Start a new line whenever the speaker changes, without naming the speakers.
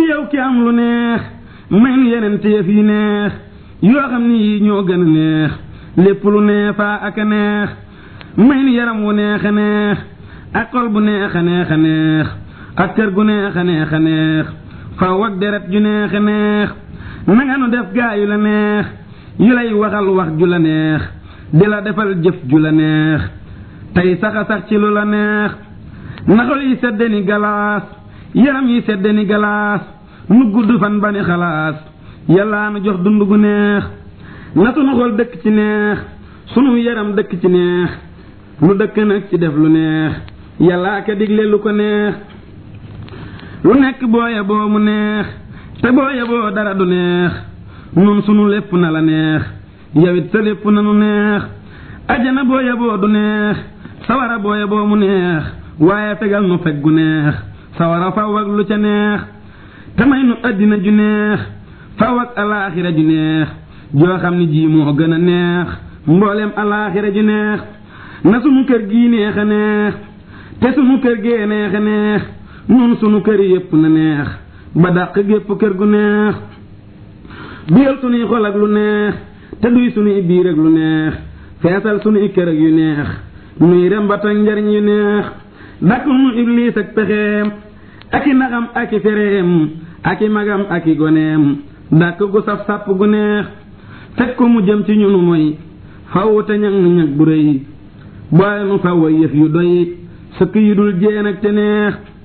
yow ki am lu neex may nu yeneen téef yi neex yoo xam ni yii ñoo gën a neex lépp lu neefaa ak a neex may nu yaram wu neex a neex ak xol bu neex a neex a neex ak kër gu neex a neex a neex faw ak deret ju neex a neex nanga nu def gaa yu la neex yu lay waxal wax ju la neex di la defal jëf ju la neex tey saxa sax ci lu la neex naxol yi sedde ni galaas yaram yi sedde ni galaas nu gudd fan ba ni xalaas yàllaa nu jox dund gu neex na sunu xol dëkk ci neex sunu yaram dëkk ci neex nu dëkk nag ci def lu neex yàllaa ka digle lu ko neex lu nekk booye boo mu neex te booye boo dara du neex nun sunu lépp na la neex yawit sa lépp na nu neex ajana booye boo du neex sawara booye boo mu neex waaye fegal nu feg gu neex sawara faw ak lu ca neex te may nu àddina ju neex faw ak alaaxira ju neex joo xam ni ji moo gën a neex mbooleem alaaxira ju neex na sunu kër gii neex a neex te sunu kër gee neex a neex nun sunu kër yépp na neex ba dàq gépp kër gu neex duyal sunuy xol ak lu neex te duy sunuy biir ak lu neex feesal sunuy kër ak yu neex nuy rembat ak njariñ yu neex dàqul nu ibliis ak pexeem ak i naxam ak i fereem ak i magam ak i goneem dàq gu saf sàpp gu neex fekk ko mu jëm ci ñunu moy faw te ñag ñag bu rëy boole nu faw yëf yu doy sëkk yu dul jéen ak te neex